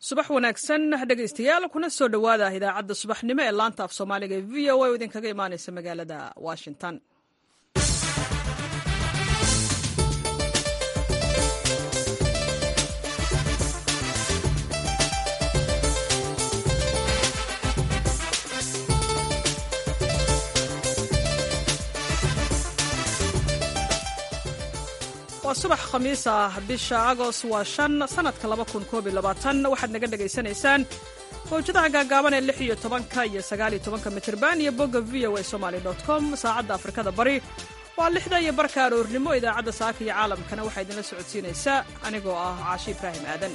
subax wanaagsan dhegaystayaal kuna soo dhowaada idaacadda subaxnimo ee laanta af soomaaliga ee v o a oo idinkaga imaanaysa magaalada washington waa subax khamiis ah bisha agost waa shan sanadka waxaad naga dhegaysanaysaan mawjadaha gaagaaban ee lix iyo tobanka iyo sagaaliyo tobanka mitirban iyo bogga v o a somaly com saacadda afrikada bari waa lixda iyo barka aroornimo idaacadda saaka iyo caalamkana waxaa idinla socodsiinaysaa anigoo ah caashi ibraahim aadan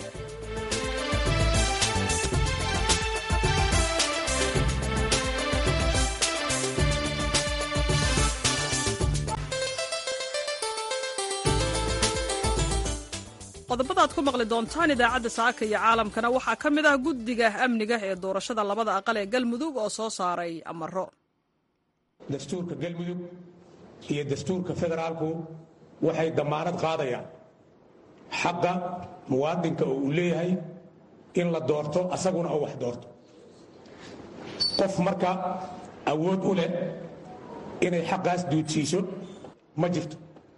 qodobada aad ku maqli doontaan idaacadda saaka iyo caalamkana waxaa ka mid ah guddiga amniga ee doorashada labada aqal ee galmudug oo soo saaray amaro dastuurka galmudug iyo dastuurka federaalku waxay dammaanad qaadayaan xaqa muwaadinka oo uu leeyahay in la doorto asaguna oo wax doorto qof marka awood u leh inay xaqaas duudsiiso ma jirto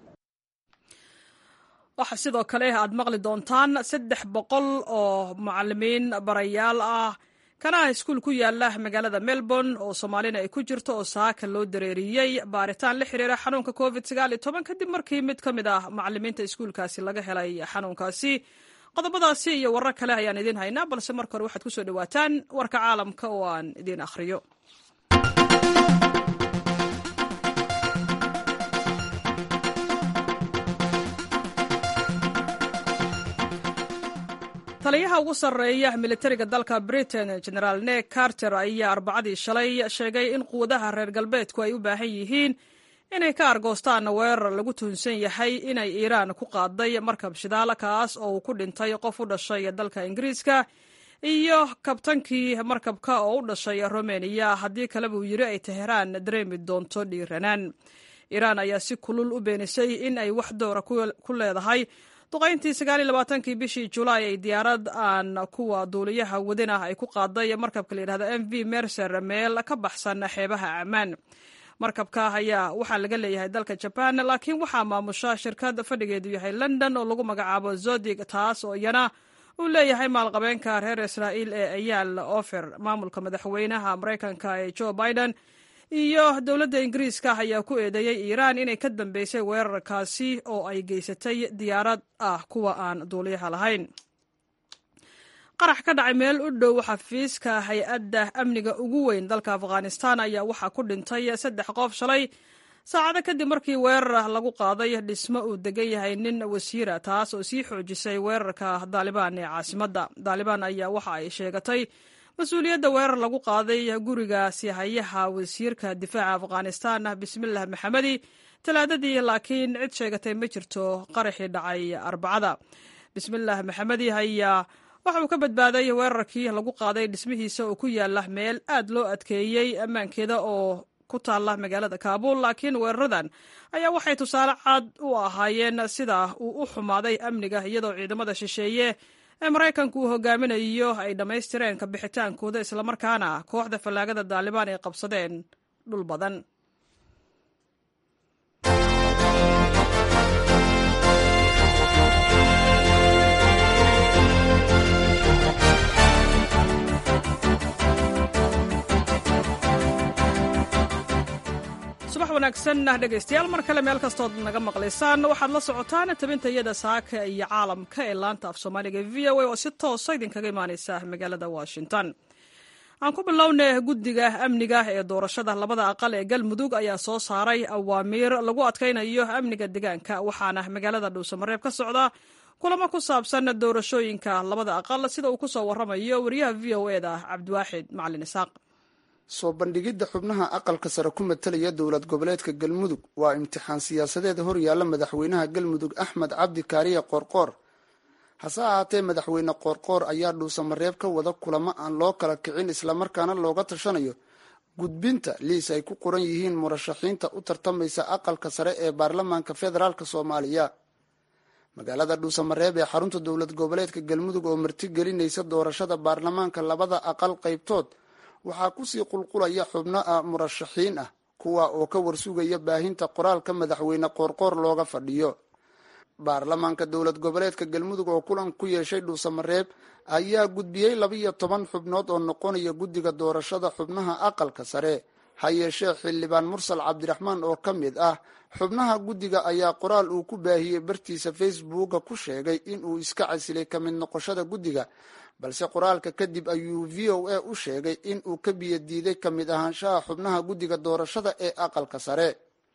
waxaa sidoo kale aad maqli doontaan saddex boqol oo mucalimiin barayaal ah kana ah iskuul ku yaala magaalada melbourne oo soomaalina ay ku jirto oo saaka loo dareeriyey baaritaan la xiriira xanuunka covid kadib markii mid ka mid ah macalimiinta iskuulkaasi laga helay xanuunkaasi qodobadaasi iyo warar kale ayaan idiin haynaa balse marka hore waxaad ku soo dhowaataan warka caalamka oo aan idiin akhriyo taliyaha ugu sarreeya militariga dalka britain generaal nek carter ayaa arbacadii shalay sheegay in quwadaha reer galbeedku ay u baahan yihiin inay ka argoostaan weerar lagu tuhunsan yahay inay iiraan ku qaaday markab shidaal kaas oo uu ku dhintay qof u dhashay dalka ingiriiska iyo kabtankii markabka oo u dhashay romeniya haddii kaleba uu yiri ay teheraan dareemi doonto dhiiranaan iiraan ayaa si kulul u beenisay in ay wax doora ku leedahay duqayntii sagaaliylabaatankii bishii julaay ay diyaarad aan kuwa duuliyaha wadin ah ay ku qaaday markabka layidhahdo m v mercer meel ka baxsan xeebaha ammaan markabka ayaa waxaa laga leeyahay dalka jaban laakiin waxaa maamusha shirkad fadhigeedu yahay london oo lagu magacaabo zodig taas oo iyana uu leeyahay maalqabeenka reer israa'iil ee ayaal ofer maamulka madaxweynaha maraykanka ee joe biden iyo dowladda ingiriiska ayaa ku eedeeyey iiraan inay ka dambeysay weerarkaasi oo ay geysatay diyaarad ah kuwa aan duuliyaha lahayn qarax ka dhacay meel u dhow xafiiska hay-adda amniga ugu weyn dalka afghanistan ayaa waxaa ku dhintay saddex qof shalay saacado kadib markii weerar lagu qaaday dhismo uu degan yahay nin wasiira taas oo sii xoojisay weerarka daalibaan ee caasimadda daalibaan ayaa waxa ay sheegatay mas-uuliyadda weerar lagu qaaday guriga sihayaha wasiirka difaaca afghanistan bismilah maxamedi talaadadii laakiin cid sheegatay ma jirto qaraxii dhacay arbacada bismilah maxamedi ayaa waxa uu ka badbaaday weerarkii lagu qaaday dhismihiisa oo ku yaala meel aad loo adkeeyey ammaankeeda oo ku taalla magaalada kaabul laakiin weeraradan ayaa waxay tusaale cad u ahaayeen sida uu u xumaaday amniga iyadoo ciidamada shisheeye ee maraykanku uu hogaaminayo ay dhammaystireen ka bixitaankooda islamarkaana kooxda fallaagada daalibaan ay qabsadeen dhul badan subax wanaagsan dhegaystayaal mar kale meel kastood naga maqlaysaan waxaad la socotaan tabintayada saaka iyo caalamka ee laanta af soomaaliga v o a oo si toosa idinkaga imaaneysa magaalada washington aan ku bilownay guddiga amniga ee doorashada labada aqal ee galmudug ayaa soo saaray awaamiir lagu adkaynayo amniga deegaanka waxaana magaalada dhuusamareeb ka socda kulamo ku saabsan doorashooyinka labada aqal sida uu kusoo waramayo wariyaha v o eda cabdiwaaxid macalin isaaq soo bandhigidda xubnaha aqalka sare ku matalaya dowlad goboleedka galmudug waa imtixaan siyaasadeed hor yaalla madaxweynaha galmudug axmed cabdi kaariye qoorqoor hase ahaatee madaxweyne qoorqoor ayaa dhuusamareeb ka wada kulamo aan loo kala kicin islamarkaana looga tashanayo gudbinta liis ay ku qoran yihiin murashaxiinta u tartamaysa aqalka sare ee baarlamaanka federaalk soomaaliya magaalada dhuusamareeb ee xarunta dowlad goboleedka galmudug oo martigelinaysa doorashada baarlamaanka labada aqal qaybtood waxaa kusii qulqulaya xubno ah murashaxiin ah kuwa oo ka warsugaya baahinta qoraalka madaxweyne qoorqoor looga fadhiyo baarlamaanka dowlad goboleedka galmudug oo kulan ku yeeshay dhuusamareeb ayaa gudbiyey labiyo toban xubnood oo noqonaya guddiga doorashada xubnaha aqalka sare ha yeeshee xildhibaan mursal cabdiraxmaan oo ka mid ah xubnaha guddiga ayaa qoraal uu ku baahiyey bartiisa facebooka ku sheegay inuu iska casilay ka mid noqoshada guddiga balse qoraalka kadib ayuu v o a u sheegay in uu ka biyo diiday ka mid ahaanshaha xubnaha guddiga doorashada ee aqalka sare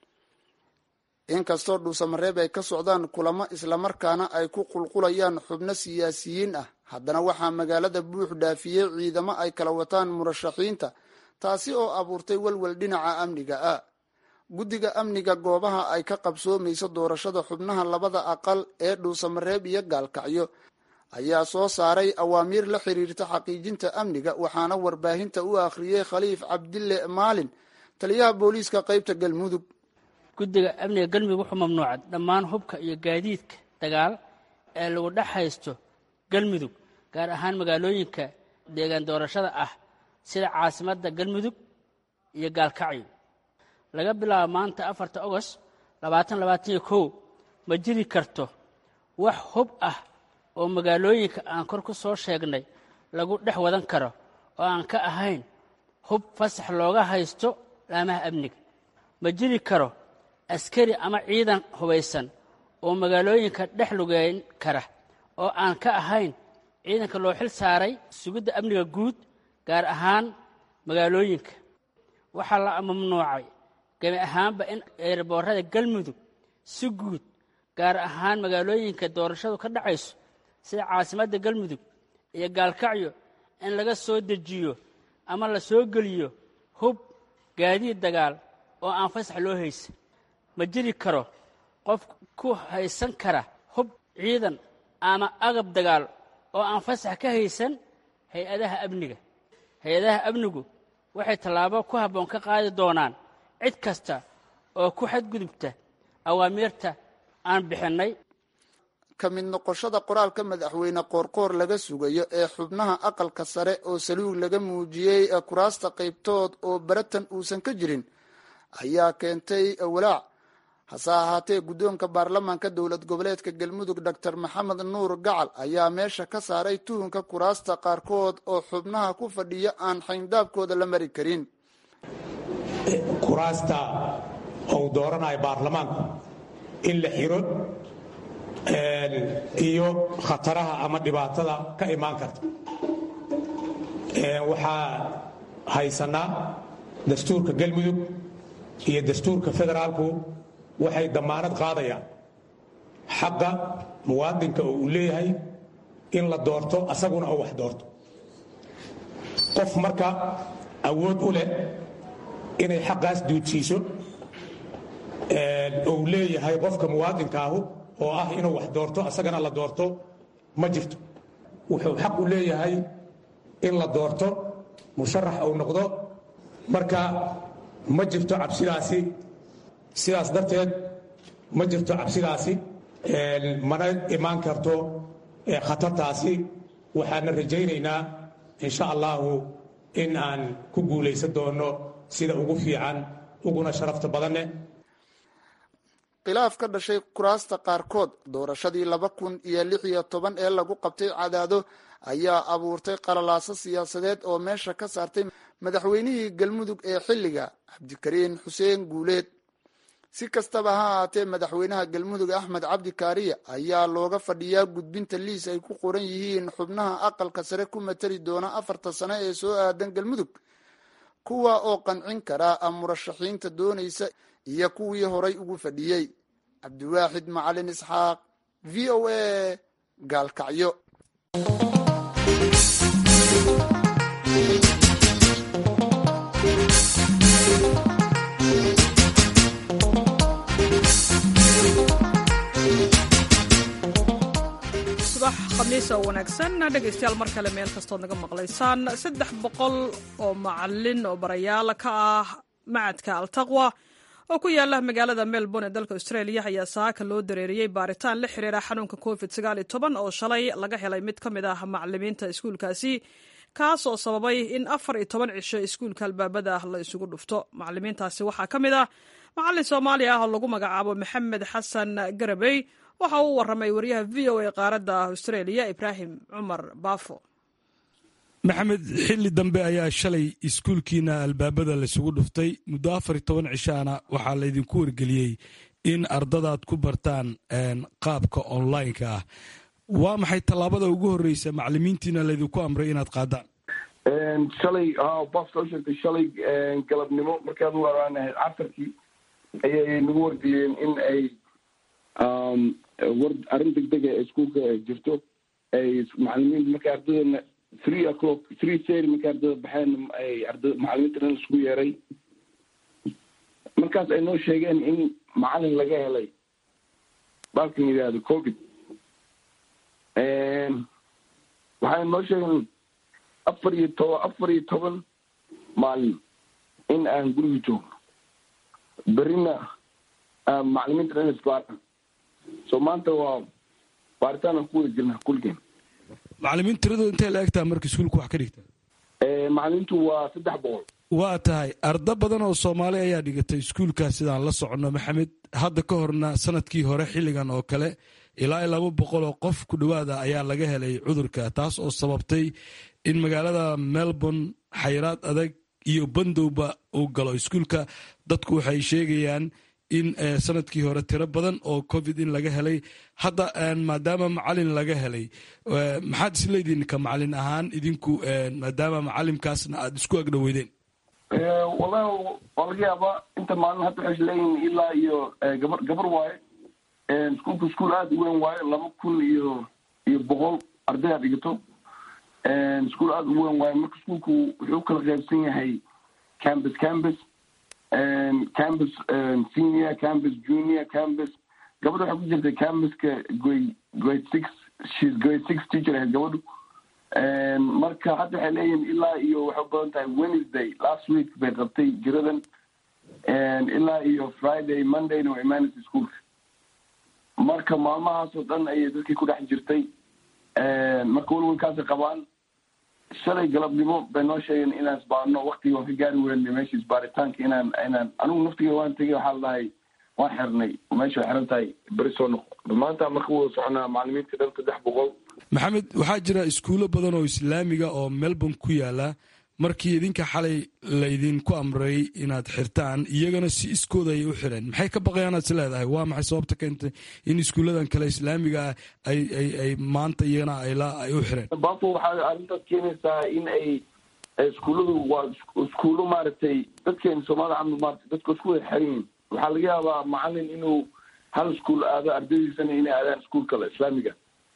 inkastoo dhuusamareeb ay ka socdaan kulamo islamarkaana ay ku qulqulayaan xubno siyaasiyiin ah haddana waxaa magaalada buux dhaafiyey ciidamo ay kala wataan murashaxiinta taasi oo abuurtay walwal dhinaca amniga ah guddiga amniga goobaha ay ka qabsoomayso doorashada xubnaha labada aqal ee dhuusamareeb iyo gaalkacyo ayaa soo saaray awaamiir la xiriirta xaqiijinta amniga waxaana warbaahinta u akhriyey khaliif cabdille maalin taliyaha booliiska qaybta galmudug guddiga amniga galmudug wuxuu mamnuucay dhammaan hubka iyo gaadiidka dagaal ee lagu dhex haysto galmudug gaar ahaan magaalooyinka deegaan doorashada ah sida caasimadda galmudug iyo gaalkacyo laga bilaabo maanta afarta ogost labaatan labaataniyo kow ma jiri karto wax hub ah oo magaalooyinka aan kor ku soo sheegnay lagu dhex wadan karo oo aan ka ahayn hub fasax looga haysto laamaha amniga ma jiri karo askari ama ciidan hubaysan oo magaalooyinka dhex lugeyn kara oo aan ka ahayn ciidanka loo xil saaray sugidda amniga guud gaar ahaan magaalooyinka waxaa la mamnuucay gebi ahaanba in eeraboorada galmudug si guud gaar ahaan magaalooyinka doorashadu ka dhacayso sida caasimadda galmudug iyo gaalkacyo in laga soo dejiyo ama la soo geliyo hub gaadiid dagaal oo aan fasax loo haysan ma jiri karo qof ku haysan kara hub ciidan ama agab dagaal oo aan fasax ka haysan hay-adaha amniga hay-adaha amnigu waxay tallaabo ku habboon ka qaadi doonaan cid kasta oo ku xadgudubta awaamiirta aan bixinnay ka mid noqoshada qoraalka madaxweyne qoorqoor laga sugayo ee xubnaha aqalka sare oo saluug laga muujiyey kuraasta qaybtood oo baratan uusan ka jirin ayaa keentay walaac hase ahaatee guddoonka baarlamaanka dowlad goboleedka galmudug doctor maxamed nuur gacal ayaa meesha ka saaray tuhunka kuraasta qaarkood oo xubnaha ku fadhiya aan xayndaabkooda la mari karin kuraasta ou dooranayo baarlamaanku in la xiro iyo khataraha ama dhibaatada ka imaan karta waxaa haysanaa dastuurka galmudug iyo dastuurka federaalku waxay dammaanad qaadayaan xaqa muwaadinka oo uu leeyahay in la doorto asaguna oo wax doorto qof marka awood u leh inay xaqaas duudsiiso ou leeyahay qofka muwaadinkaahu oo ah inuu wax doorto asagana la doorto ma jirto wuxuu xaq u leeyahay in la doorto musharax uu noqdo marka ma jirto cabsidaasi sidaas darteed ma jirto cabsidaasi mana imaan karto khatartaasi waxaana rajaynaynaa insha allahu in aan ku guulaysan doono sida ugu fiican uguna sharafta badanne khilaaf ka dhashay kuraasta qaarkood doorashadii laba kun iyo lix iyo toban ee lagu qabtay cadaado ayaa abuurtay qalalaaso siyaasadeed oo meesha ka saartay madaxweynihii galmudug ee xilliga cabdikariin xuseen guuleed si kastaba ha ahaatee madaxweynaha galmudug axmed cabdi kaariya ayaa looga fadhiyaa gudbinta liis ay ku qoran yihiin xubnaha aqalka sare ku matali doona afarta sano ee soo aadan galmudug kuwa oo qancin karaa murashaxiinta doonaysa iyo kuwii horay ugu fadhiyey cabdiwaaxid macalin isxaaq v o a gaalkacyo subax khamiis oo wanaagsan dhegaystayaal mar kale meel kastood naga maqlaysaan saddex boqol oo macalin oo barayaal ka ah macadka altaqwa oo ku yaala magaalada melbourne ee dalka australia ayaa saaka loo dareeriyey baaritaan la xiriira xanuunka covid oo shalay laga helay mid ka mid ah macalimiinta iskuulkaasi kaas oo sababay in afar iyo toban cisho iskuulka albaabada ah la isugu dhufto macalimiintaasi waxaa ka mid ah macalin soomaali ah oo lagu magacaabo maxamed xasan garabey waxa uu waramay wariyaha v o a qaaradda australia ibraahim cumar baafo maxamed xilli dambe ayaa shalay iskuulkiina albaabada laisugu dhuftay muddo afar iyo toban cishaana waxaa laydinku wargeliyey in ardadaad ku bartaan qaabka online-ka ah waa maxay tallaabada ugu horreysa macalimiintiina laydinku amray inaad qaadaan shalay baf soo sheegtay shalay galabnimo markaad u araanahayd casarkii ayay nagu wargeliyeen in ay war arrin degdega ee iskuulka jirto ay macalimiinta markay ardadana three o'clock three sary markay ardada baxeen ay arda macalimiinta dhan isku yeeray markaas ay noo sheegeen in macalin laga helay baalkan yidhaahdo covid waxay noo sheegeen afar iyo toban afar iyo toban maalin in aan guriga joogno berina macalimiinta dhan isbaaran so maanta waa baaritaan aan ku wada jirna kulligeen macalimiin tiradooda intay la egtaha marka iskuulka wax ka dhigta macalimiintu waa saddex boqol waa tahay ardo badan oo soomaali ayaa dhigatay iskuulkaas sidaan la soconno maxamed hadda ka horna sanadkii hore xilligan oo kale ilaa iyo laba boqol oo qof ku dhowaada ayaa laga helay cudurka taas oo sababtay in magaalada melbourne xayraad adag iyo bandowba uu galo iskuulka dadku waxay sheegayaan in sanadkii hore tiro badan oo covid in laga helay hadda maadaama macalin laga helay maxaad isleediin ka macalin ahaan idinku maadaama macalimkaasna aada isku agdhoweydeen wallahi waa laga yaabaa inta maalin hadda waxay leeyihin ilaa iyo gabar gabar waaye iskuulku iskuul aada u weyn waayo laba kun iyo iyo boqol arday aad dhigato iskuul aada u weyn waayo marka iskuulku wuxuu ukala qaybsan yahay campus campus campus senior campus junior campus gabadha waxay ku jirtay campuska grade grade six shes grade six teacher ahayd gabadhu marka hadda waxay leeyihin ilaa iyo waxay u badan tahay wednesday last week bay qabtay jiradan ilaa iyo friday mondayna waa imaanaysa iskuolka marka maalmahaasoo dhan ayay dadkii ku dhex jirtay marka welwelkaasay qabaan shalay galabnimo bay noo sheegeen inaan isbaarno waktigii waan ka gaari weynay meesha isbaaritaanka inaan inaan anigu naftiga waan tegay waxaa ladahay waan xirnay meesha way xiran tahay beri soo noqo maanta marka wada soconaa macalimiinta dhan saddex boqol maxamed waxaa jira iskuulo badan oo islaamiga oo melbourne ku yaala markii idinka xalay laydinku amray inaad xirtaan iyagana si iskooda ayay u xireen maxay ka baqayaanaad is leedahay waa maxay sababta keentay in iskuulladan kale islaamiga ah ay ay ay maanta iyagana ayla ay u xireen bafo waxay arrintaas keenaysaa in ay iskuulladu waa iskuullo maaragtay dadkeena soomaalida camal maarata dadka isku wada xiran yihin waxaa laga yaabaa macalin inuu hal iskuul aado ardaydiisana inay aadaan iskuul kale islaamiga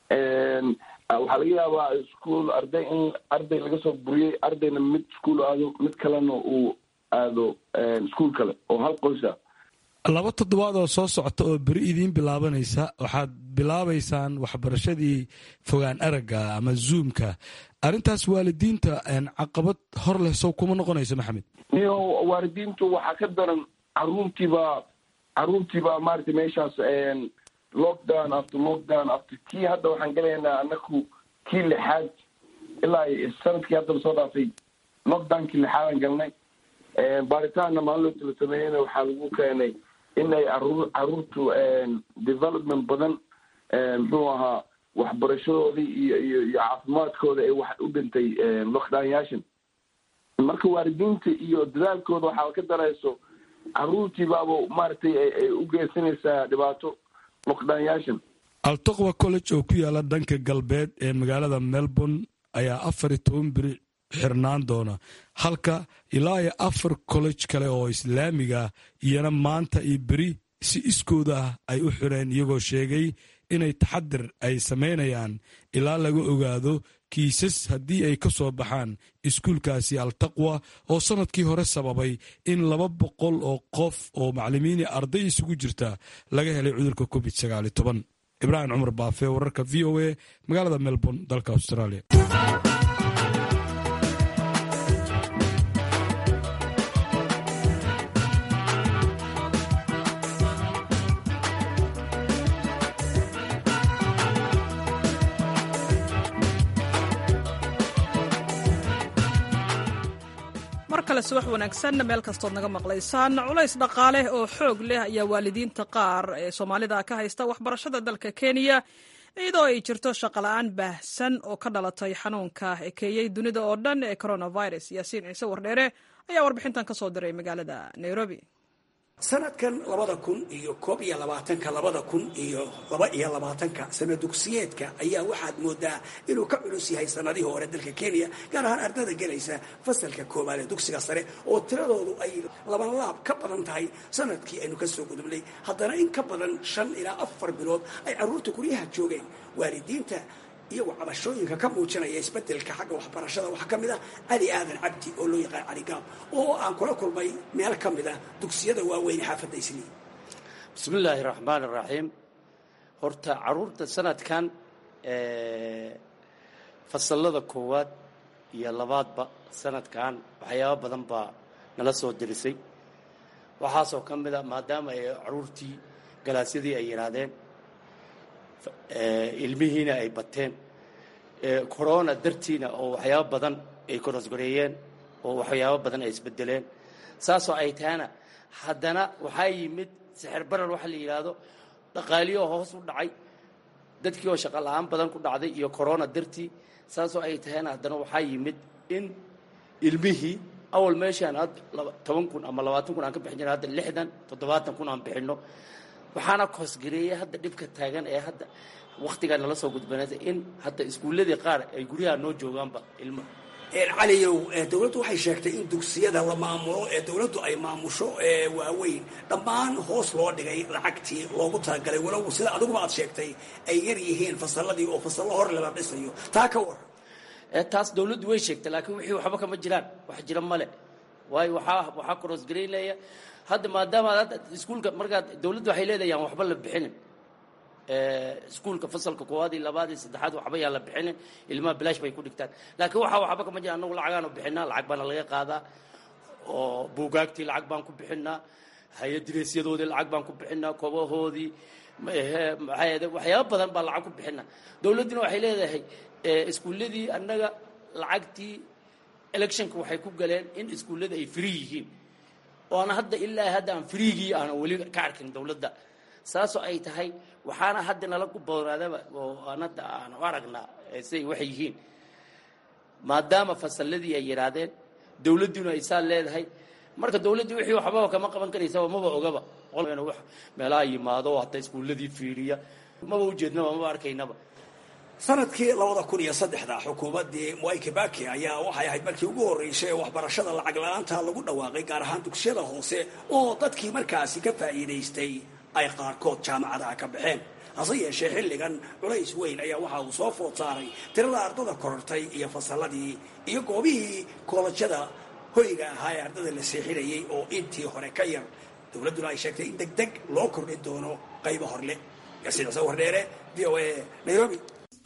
waxaa laga yaabaa iskuol arday in arday laga soo buriyey ardayna mid iskuol aado mid kalena uu aado iskuol kale oo hal qoysa laba toddobaad oo soo socota oo beri idiin bilaabanaysa waxaad bilaabaysaan waxbarashadii fogaan aragga ama zoomka arrintaas waalidiinta caqabad hor leh sow kuma noqonayso maxamed iyo waalidiintu waxaa ka daran caruurtiibaa caruurtiibaa maaragtay meeshaas lockdown after lockdown after kii hadda waxaan galaynaa anaku kii lixaad ilaa sanadkii haddaba soo dhaafay lockdownkii lixaadaan galnay baaritaanna maalin loo tala sameeyeyna waxaa lagu keenay in ay caruur caruurtu development badan muxuu ahaa waxbarashadoodii iyo iyo iyo caafimaadkooda ay wax u dhintay lockdownyaashan marka waalidiinta iyo dadaalkooda waxaa ka darayso caruurtii baaba maaragtay ay u geysanaysaa dhibaato altaqwa college oo ku yaala dhanka galbeed ee magaalada melbourne ayaa afar iyo toban beri xirnaan doona halka ilaa iyo afar college kale oo islaamiga iyana maanta iyo beri si iskooda ah ay u xireen iyagoo sheegay inay taxadir ay samaynayaan ilaa laga ogaado kiisas haddii ay ka soo baxaan iskuulkaasi altaqwa oo sannadkii hore sababay in laba boqol oo qof oo macalimiini arday isugu jirta laga helay cudurka covid sagaal iyo toban ibraahim cumar baafe wararka v o a magaalada melbourne dalka australia kale subax wanaagsan meel kastood naga maqlaysaan culays dhaqaale oo xoog leh ayaa waalidiinta qaar ee soomaalida ka haysta waxbarashada dalka kenya iyadoo ay jirto shaqola'aan baahsan oo ka dhalatay xanuunka ekeeyey dunida oo dhan ee coronavirus yaasiin ciise wardheere ayaa warbixintan ka soo diray magaalada nairobi sanadkan labada kun iyo koob iyo labaatanka labada kun iyo laba iyo labaatanka sana dugsiyeedka ayaa waxaad moodaa inuu ka culus yahay sanadihii hore dalka kenya gaar ahaan ardada gelaysa fasalka koobaad ee dugsiga sare oo tiradoodu ay laban laab ka badan tahay sanadkii aynu ka soo gudubnay haddana in ka badan shan ilaa afar bilood ay carruurta guryaha joogeen waalidiinta iyagoo cabashooyinka ka muujinaya isbedelka xagga waxbarashada waxaa ka mid ah cali aadan cabdi oo loo yaqaan cali gaab oo aan kula kulmay meel ka mid a dugsiyada waaweyne xaafadda isniin bismillaahi raxmaan raxiim horta caruurta sanadkan fasalada koowaad iyo labaadba sanadkan waxyaaba badan baa nala soo dirisay waxaasoo ka mid a maadaama ay caruurtii galaasyadii ay yidhaahdeen ilmihiina ay bateen corona dartiina oo waxyaabo badan ay korosgoreeyeen oo waxyaabo badan ay isbedeleen saasoo ay tahana haddana waxaa yimid sixir barar waxa la yidhaahdo dhaqaaliyoo hoos u dhacay dadkii oo shaqa la-aan badan ku dhacday iyo corona dartii saasoo ay tahayna haddana waxaa yimid in ilmihii awal meeshaan had toban kun ama labaatan kun aan ka bixin jirna hadda lixdan toddobaatan kun aan bixinno waxaana koosgareeyay hadda dhibka taagan ee hadda waktigaa nala soo gudbanaysa in hadda iskuulladii qaar ay guryaha noo joogaanba ilmo caliyow dowladdu waxay sheegtay in dugsiyada la maamulo ee dowladdu ay maamusho ee waaweyn dhammaan hoos loo dhigay lacagtii loogu talagalay walow sida adiguba aad sheegtay ay yar yihiin fasalladii oo fasallo hor lala dhisayo taa ka war taas dowladdu way sheegtay laakiin wixii waxba kama jiraan wax jira male waayo waxaa waxaa korosgaraynaya hadda maadaama hadda iskuulka markaad dawladdu waxay leedahay aan waxba la bixinin iskuulka fasalka koowaad iyo labaad iyo saddexaad waxba yaan la bixinin ilmaha bilaash bay ku dhigtaan laakiin waxaa waxba kama jira annagu lacagaanu bixinaa lacag baana laga qaadaa oo buugaagtii lacag baan ku bixinaa hay-adireesyadoodii lacag baan ku bixinaa kobahoodii maxaa waxyaaba badan baa lacag ku bixinaa dawladduna waxay leedahay iskuulladii annaga lacagtii electionka waxay ku galeen in iskuullada ay free yihiin oona hadda ilaa hadda aan friigii aanan weli ka arkin dawladda saasoo ay tahay waxaana hadda nala ku boonaadaba oo aan hadda aan u aragnaa siday waxay yihiin maadaama fasalladii ay yidhaahdeen dawladdiinu ay saa leedahay marka dawladdii wixii waxbaba kama qaban karaysaba maba ogaba meelaha yimaado hadda iskuulladii fiiriya maba ujeednaba maba arkaynaba sanadkii labada kun iyo saddexda xukuumaddii mwai kibaki ayaa waxay ahayd markii ugu horreysay ee waxbarashada lacag la-aanta lagu dhawaaqay gaar ahaan dugsiyada hoose oo dadkii markaasi ka faa'iidaystay ay qaarkood jaamacadaha ka baxeen hase yeeshee xilligan culays weyn ayaa waxa uu soo food saaray tirada ardada korortay iyo fasalladii iyo goobihii koolajyada hoyga ahaa ee ardada la seexinayay oo intii hore ka yar dowladduna ay sheegtay in deg deg loo kordhin doono qaybo horle yaasiin cise wardheere v o a nairobi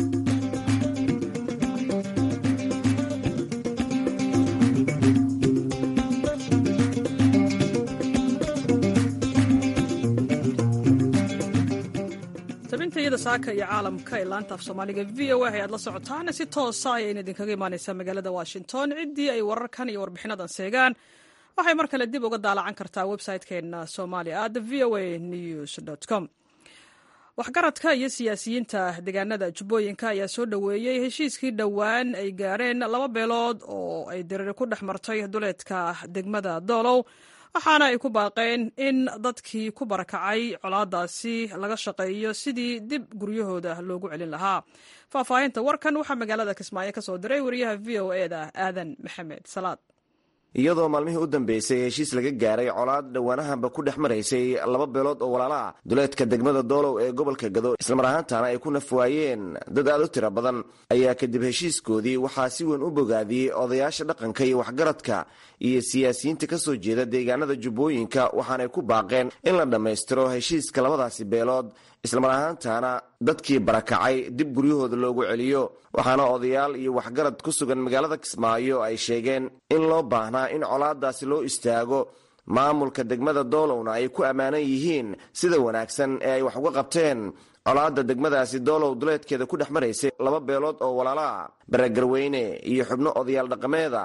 tabintayada saaka iyo caalamka ee laanta af soomaaliga v o a ayaad la socotaan si toosa ayayna idinkaga imaaneysaa magaalada washington ciddii ay wararkan iyo warbixinadan seegaan waxay mar kale dib uga daalacan kartaa website-keena somalia at v o a news com waxgaradka iyo siyaasiyiinta deegaanada jubbooyinka ayaa soo dhoweeyey heshiiskii dhowaan ay gaareen laba beelood oo ay diriri ku dhex martay duleedka degmada doolow waxaana ay ku baaqeen in dadkii ku barakacay colaadaasi laga shaqeeyo sidii dib guryahooda loogu celin lahaa faahfaahinta warkan waxaa magaalada kismaayo ka soo diray wariyaha v o e da aadan maxamed salaad iyadoo maalmihii u dambeysay heshiis laga gaaray colaad dhowaanahanba ku dhex maraysay laba beelood oo walaala ah duleedka degmada doolow ee gobolka gado islamar ahaantaana ay ku nafwaayeen dad aad u tiro badan ayaa kadib heshiiskoodii waxaa si weyn u bogaadiyey odayaasha dhaqanka iyo waxgaradka iyo siyaasiyiinta ka soo jeeda deegaanada jubbooyinka waxaanay ku baaqeen in la dhammaystiro heshiiska labadaasi beelood islamar ahaantaana dadkii barakacay dib guryahooda loogu celiyo waxaana odayaal iyo waxgarad ku sugan magaalada kismaayo ay sheegeen in loo baahnaa in colaadaasi loo istaago maamulka degmada doolowna ay ku ammaanan yihiin sida wanaagsan ee ay wax uga qabteen colaadda degmadaasi doolow duleedkeeda ku dhex maraysay laba beelood oo walaala ah baragarweyne iyo xubno odayaal dhaqameeda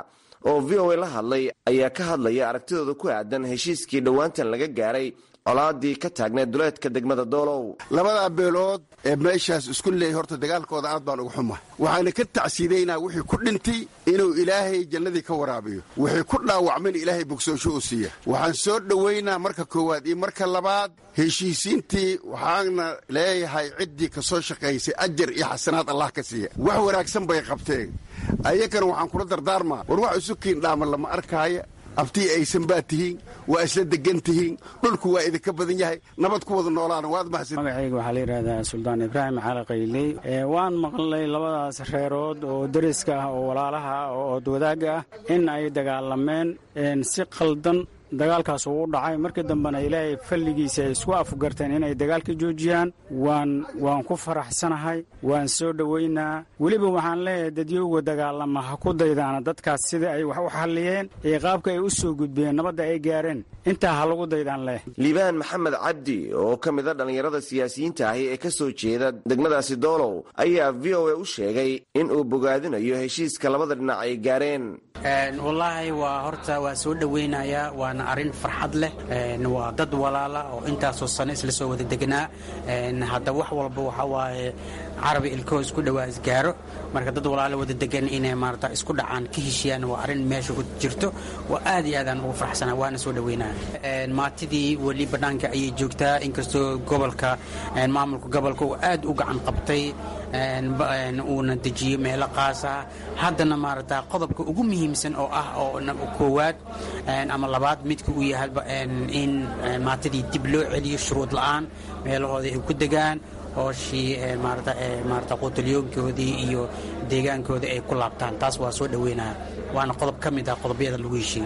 oo v o a la hadlay ayaa ka hadlaya aragtidooda ku aadan heshiiskii dhowaantan laga gaaray colaadii ka taagneed duleedka degmada doolow labadaa beelood ee meeshaas isku leeyay horta dagaalkooda aad baan uga xuma waxaana ka tacsiidaynaa wixii ku dhintay inuu ilaahay jannadii ka waraabiyo wixii ku dhaawacmayna ilaahay bogsoosho u siiya waxaan soo dhowaynaa marka koowaad iyo marka labaad heshiisiintii waxaana leeyahay ciddii ka soo shaqaysay ajar iyo xasanaad allah ka siiya wax wanaagsan bay qabteen ayagana waxaan kula dardaarmaa war wax isu kiindhaama lama arkaaya abtii aysan baa tihiin waa isla degan tihiin dhulku waa idinka badan yahay nabad ku wada noolaana waad mahadsan magacayga waxaa la yidhahdaa suldaan ibraahim cali qayley waan maqlay labadaas reerood oo deriska ah oo walaalaha ah oo ood wadaagga ah in ay dagaalameen si qaldan dagaalkaas uu u dhacay markii dambena ilaahay falligiisa ay isku afgarteen inay dagaalka joojiyaan waan waan ku faraxsanahay waan soo dhowaynaa weliba waxaan leeyahay dadyowga dagaalama ha ku daydaana dadkaas sida ay wax u xalliyeen iyo qaabka ay u soo gudbeen nabadda ay gaareen intaa ha lagu daydaan leh liibaan maxamed cabdi oo ka mid a dhallinyarada siyaasiyiinta ahi ee ka soo jeeda degmadaasi doolow ayaa v o a u sheegay in uu bogaadinayo heshiiska labada dhinac ay gaareen wallaahi waa horta waa soo dhowaynayaa waana arrin farxad leh waa dad walaala oo intaasoo sano isla soo wada degnaa hadda wax walba waxa waaye carabi ilkoo isku dhowaa isgaaro marka dad walaala wada degan inay maarata isku dhacaan ka heshiyaan waa arrin meesha ku jirto waa aad iyo aadaan ugu farxsanaa waana soo dhowaynaya maatidii weli bannaanka ayay joogtaa inkastoo gobolka maamulka gobolka uu aad u gacan qabtay uuna dejiyo meelo qaasa haddana maarata qodobka ugu muhiimsan oo ah oo koowaad ama labaad midka uu yahayba in maatadii dib loo celiyo shuruud la'aan meelahooda ay ku degaan hooshii maarata quutalyoonkoodii iyo deegaankooda ay ku laabtaan taas waa soo dhoweynaya waana qodob ka mid ah qodobyada lagu heshiiye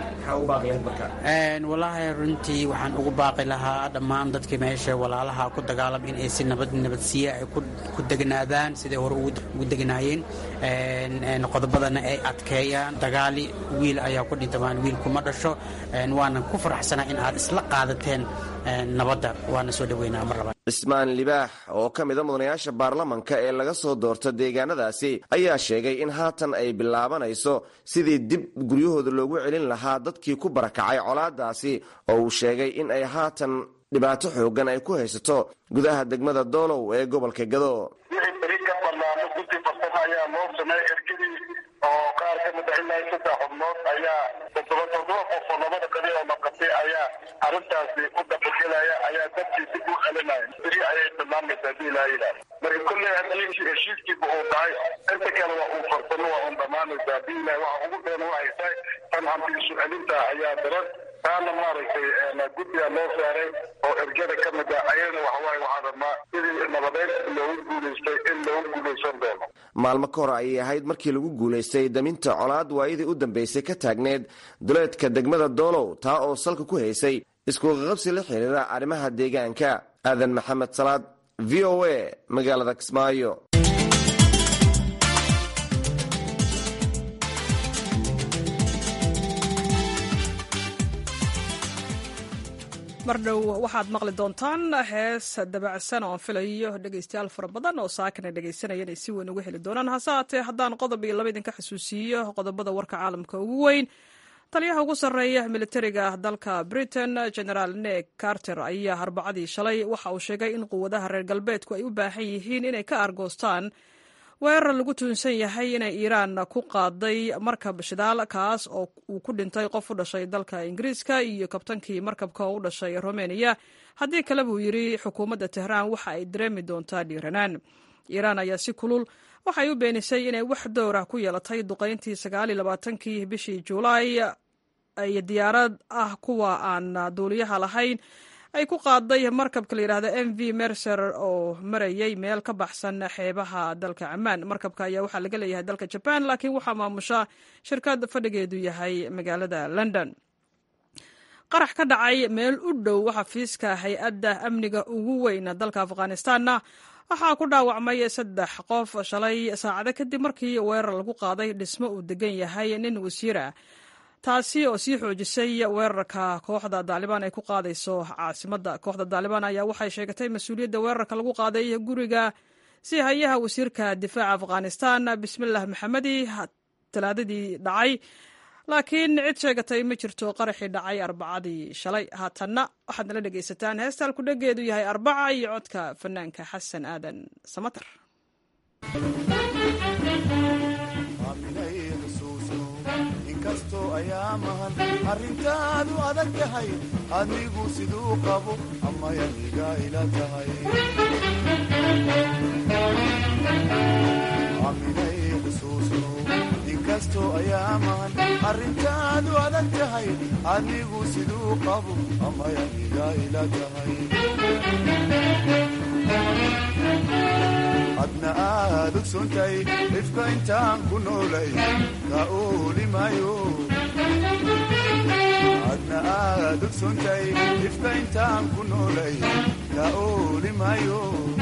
wallaahi runtii waxaan ugu baaqi lahaa dhammaan dadkii meesha walaalaha ku dagaalam in ay si nabad nabadsiiye ay ku degnaadaan siday hore ugu degnaayeen qodobadana ay adkeeyaan dagaali wiil ayaa ku dhinta maan wiil kuma dhasho waana ku faraxsanaa in aad isla qaadateen nabadda waana soo dhoweynaa mar labaad cismaan libaax oo ka mida mudanayaasha baarlamanka ee laga soo doorta deegaanadaasi ayaa sheegay in haatan ay bilaabanayso sidii dib guryahooda loogu celin lahaa dadkii ku barakacay colaadaasi oo uu sheegay in ay haatan dhibaato xoogan ay ku haysato gudaha degmada doolow ee gobolka gado wixii beri ka banaano guddi farsamo ayaa loo sameeyey ergadii oo qaar ka mid ah ilaa saddex xubnood ayaa toddoba toddoba qof oo labada qadi oo maqatay ayaa arrintaasi u dabagelaya ayaa dadkii dib u celinaya beri ayay dhammaanaysaa hadii ilaa yidhaah marka kolley haddii heshiiskiiba uu dhacay inta kale waa uu farsamo waa uun dhammaanaysaa hadii ilaah waxa ugu dheer waxay tahay tan hanti isu celinta ayaa daran taana maaragtay guddiga loo saaray oo ergada ka mid ah ayadana waxawaaye waxaan rabnaa sidii nabadeyn loogu guulaystay in loogu guulaysan doono maalmo ka hor ayay ahayd markii lagu guulaystay daminta colaad waayadii u dambaysay ka taagneed duleedka degmada doolow taa oo salka ku haysay iskuqaqabsi la xiriira arrimaha deegaanka aadan maxamed salaad v o a magaalada kismaayo mar dhow waxaad maqli doontaan hees dabacsan oo aan filayo dhegaystayaal fara badan oo saakana dhegaysanaya inay si weyn uga heli doonaan hase haatee haddaan qodob iyo laba idinka xusuusiiyo qodobada warka caalamka ugu weyn taliyaha ugu sarreeya militariga dalka britain generaal nek carter ayaa arbacadii shalay waxa uu sheegay in quwadaha reer galbeedku ay u baahan yihiin inay ka argoostaan weerar lagu tuunsan yahay inay iiraan ku qaaday markab shidaal kaas oo uu ku dhintay qof u dhashay dalka ingiriiska iyo kabtankii markabka oo u dhashay romeniya haddii kale buu yidhi xukuumadda tehraan waxa ay dareemi doontaa dhiiranaan iiraan ayaa si kulul waxay u beenisay inay wax dowr ah ku yeelatay duqayntii sagaaliyolabaatankii bishii juulaay ay diyaarad ah kuwa aan duuliyaha lahayn ay ku qaaday markabka la yidhahda m v mercer oo marayay meel ka baxsan xeebaha dalka camaan markabka ayaa waxaa laga leeyahay dalka jaban laakiin waxaa maamusha shirkad fadhigeedu yahay magaalada london qarax ka dhacay meel u dhow xafiiska hay-adda amniga ugu weyn dalka afghanistanna waxaa ku dhaawacmay saddex qof shalay saacado kadib markii weerar lagu qaaday dhismo uu degan yahay nin wasiir ah taasi oo sii xoojisay weerarka kooxda daalibaan ay ku qaadayso caasimadda kooxda daalibaan ayaa waxay sheegatay mas-uuliyadda weerarka lagu qaaday guriga si hayaha wasiirka difaaca afghanistan bismilah maxamedi talaadadii dhacay laakiin cid sheegatay ma jirto qaraxii dhacay arbacadii shalay haatanna waxaad nala dhegaysataan heestaan ku dhageedu yahay arbaca iyo codka fanaanka xasan aadan samatar inkastoo ayaamahan arrintaadu adag tahay adigu siduu qabo amayaniga ila tahay aminay xusuusno inkastoo ayaamahan arrintaadu adag tahay adigu siduu qabo amayaniga ila tahay adna aad ogsontay ifka intaan ku noolay ka oolimayo adna aad ogsontay ifka intaan ku noolay ka oolimayo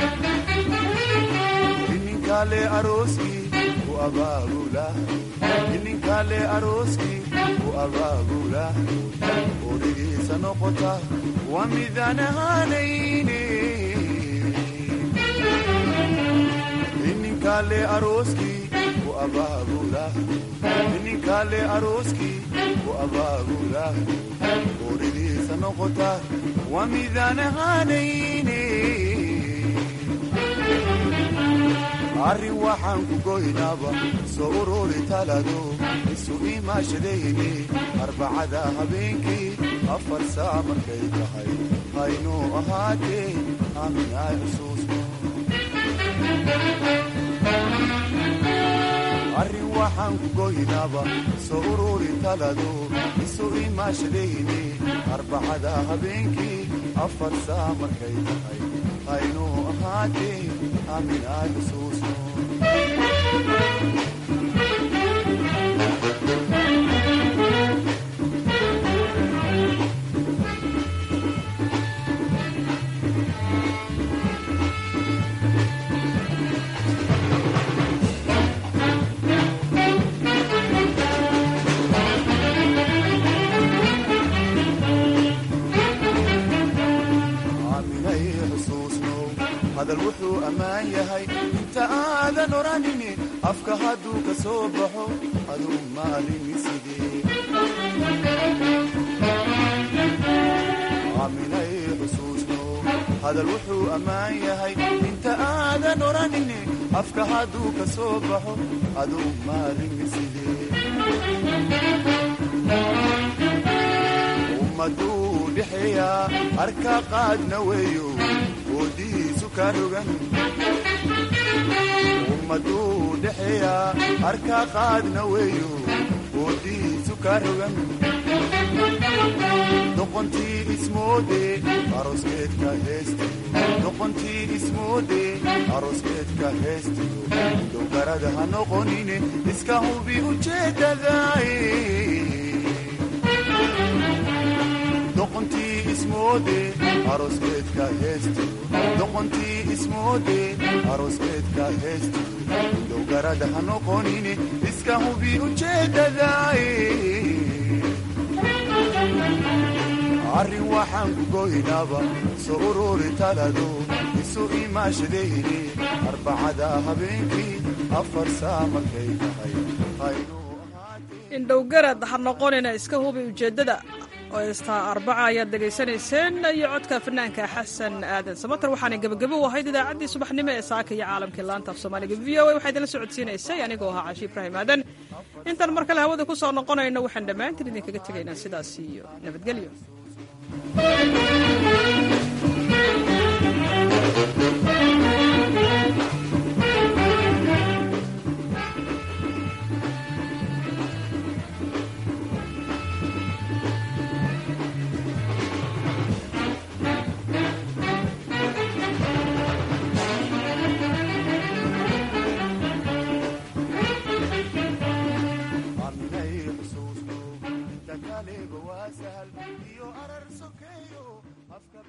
ininkale arooskii ku abaabula ininkale arooskii ku abaabula origiisa noqota waa midaan ahaanayne ininkale arooskii ku abaabula ininkale arooskii ku abaabula oridiisa noqota waa midaan ahaanayne arrin waxaan ku goynaaba soo ururi talado isu imaashadayni arbacada habeenkii afar saa markay tahay haynuu ahaatee aamin ay xusuusno arrin waxaan ku goynaaba soo ururi talado isu imaashadayni arbacada habeenkii afar saa markay tahay haynuu ahaatee aamin ay xusuusno aaminay xusuusno hadal wuxuu ammaan yahay inta aadan odhanini afka hadduu ka soo baxo aduu maalini sidee aaminay xusuusno hadal wuxuu ammaan yahay inta aadan odhanini afka hadduu ka soo baxo aduu maalini sidee ummaduu dhexeeyaa arka qaadna weeyo oodihiisu ka rogan ummaduu dhexeeyaa arka qaadna weeyo oodihiisu ka rogan doqontii ismoode arooskeedka heestiyo doqontii ismoode arooskeedka heestiyo dowgarada ha noqonine iska hubi ujeedadaay doqontii ismoode arooskeedka heestiyo doqontii ismoode arooskeedka heestiyo dowgarada ha noqonine iska hubi ujeedadaay arrin waxaan ku goynaaba soo ururi talado isu imaashadayni arbacada habeenkii afar saa markay tahay indhowgarad ha noqonina iska hubi ujeeddada oo heestaa arbaca ayaad dhegaysanayseen iyo codka fanaanka xasan aadan samater waxaana gebagabo u ahayd idaacaddii subaxnimo ee saaka iyo caalamkii laanta af soomaaliga v o a waxaa idinla socodsiinaysay anigoo ahaa cashi ibraahim aadan intaan mar kale hawada ku soo noqonayno waxaan dhammaantiin idinkaga tegaynaa sidaas iyo nabadgelyo